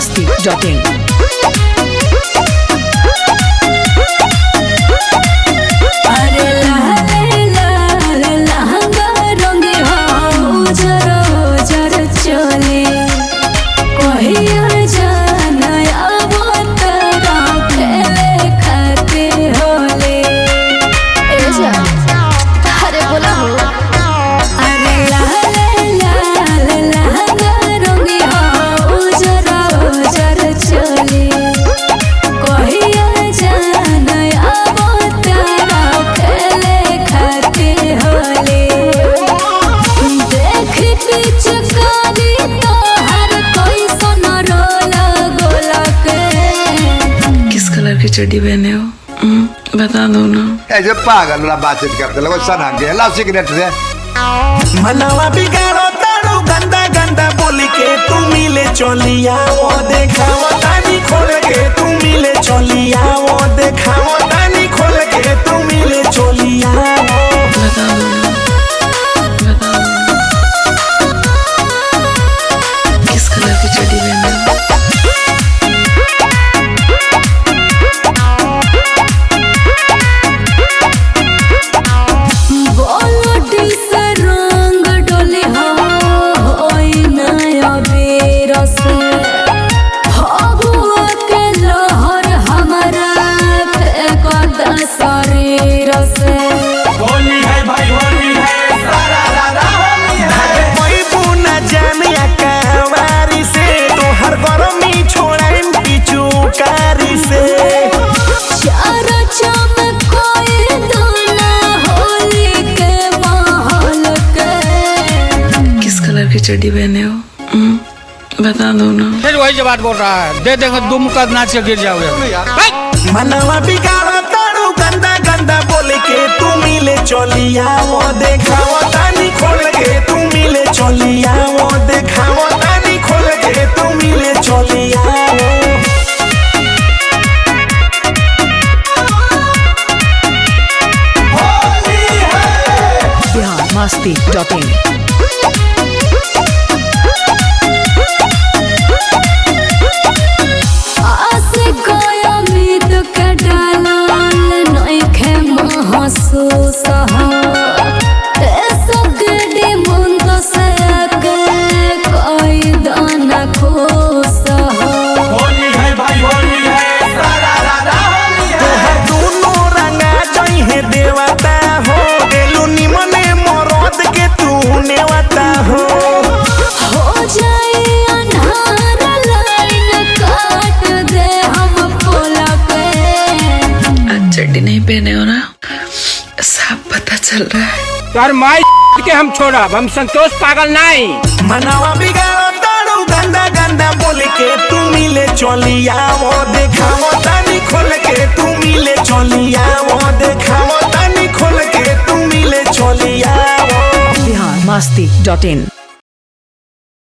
masti.in. अरे लाले लाल लहंगा रंगे हो उजर उजर चले कहिया जाना आवो तरा खेले खाते होले ए जा अरे बोला हो अरे लाले लाल लहंगा रंगे हो उजर उजर चले कहिया जाना आवो तरा खेले खाते होले देख पिचकारी तोहर कैसन रोल गोला के किस कलर की चड्डी पहने हो हम्म, बता दो ना ऐसे पागल वाला बातचीत करते लोग सना के ला सिगरेट दे मनवा बिगाड़ो तारू गंदा गंदा बोली के तू मिले चलिया वो देखाओ तानी खोल के तू मिले चलिया वो देखाओ तानी खोल के तू मिले चलिया बता दो ना बता दो ना किस कलर की चड्डी पहने हो बोलटी से रंग डोले हो होई नया बेरस फगुआ के लहर हमारा फेंक शरीर से होली है भाई होली है सारा रारा होली है कोई बुना जानिया कहवारी से तोहर गरमी छोड़ाइन पिचुकारी से चार चमकोए दोना होली के माहौल के किस कलर की चड्डी पहने हो हम्म, बता दो ना फिर वही बात बोल रहा है दे देंगे दो मुक्का नाच के गिर जाओगे मनवा बिगाड़ो तारू गंदा गंदा बोले के तू मिले चलिया वो देखाओ तानी खोल के तू मिले चलिया वो देखाओ तानी खोल के तू मिले चलिया वो Bihar masti.in. आसे गया उम्मीद के डालल नइखे महसूस हो ऐसा गडी मुंद से के कोई दाना खुश हो होली है भाई होली है सारा रारा होली है तोहर दोनों रंगा जई है देवता हो गेलू निमने मरद के तू नेवता हो हो जाए अन्हार लाइन काट दे हम पोला पे आज चड्डी नहीं पहने हो ना साफ पता चल रहा है यार माई के हम छोड़ा हम संतोष पागल नहीं मनवा बिगाड़ो तारू गंदा गंदा बोल के तू मिले चलिया वो देखाओ तानी खोल के तू मिले चलिया वो देखाओ तानी खोल के तू मिले चलिया वो Bihar masti.in.